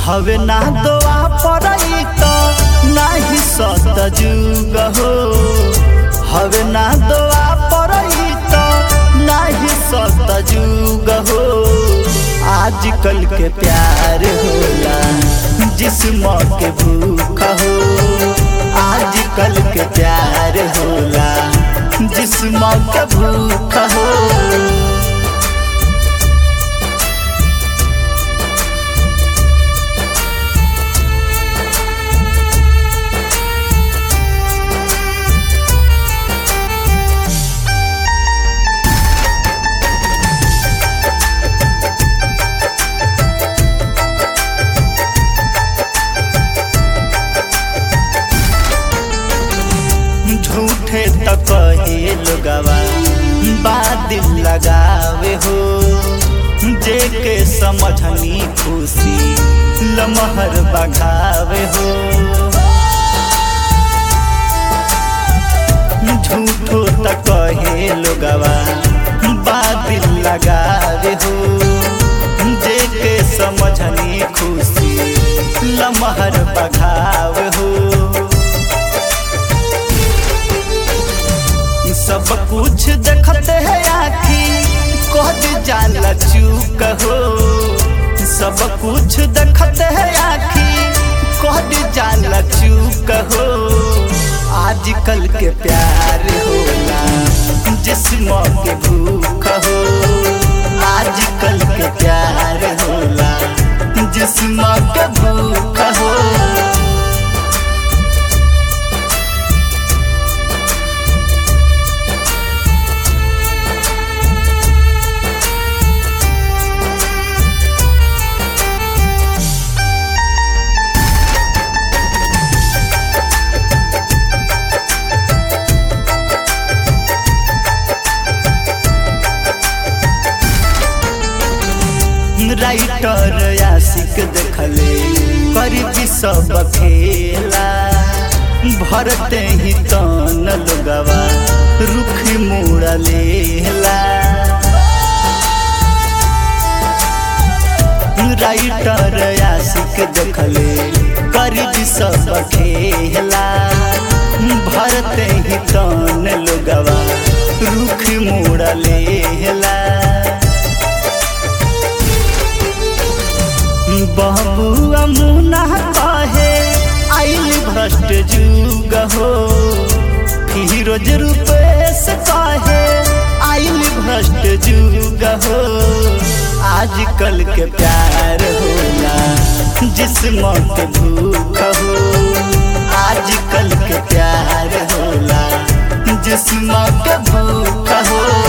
हवे ना दोआ पड़ई तो नाही सत जुग हो हवे ना दोआ पड़ई तो नाही सत जुग हो आजकल के प्यार होला जिस्म के भूख हो आजकल के प्यार होला जिस्म के भूख हो झूठे त कहे लोगवा बादिल लगावे हो जे के समझनी खुशी लमहर बघावे हो झूठो त कहे लोगवा बादिल लगावे हो जे के समझनी खुशी लमहर बघावे हो सब कुछ देखते है आखी कह जाला चूक हो सब कुछ देखते है आखी कह जाला चूक हो आजकल के प्यार होला जिस्म के भूख हो आजकल के प्यार होला जिस्म के भूख हो राइटर आशिक देखले करीबी सब खेला भरते ही तन लोगवा रुख मुड़ा लेला राइटर आशिक देखले करीबी सब खेला भरते ही तन लोगवा रुख मुड़ा लेला बबुआ मुना कहे आइल भ्रष्ट जुग हो फिरोज रूपेश कहे आइल भ्रष्ट जुग हो आजकल के प्यार होला जिस्म के भूख हो आजकल के प्यार होला जिस्म के भूख हो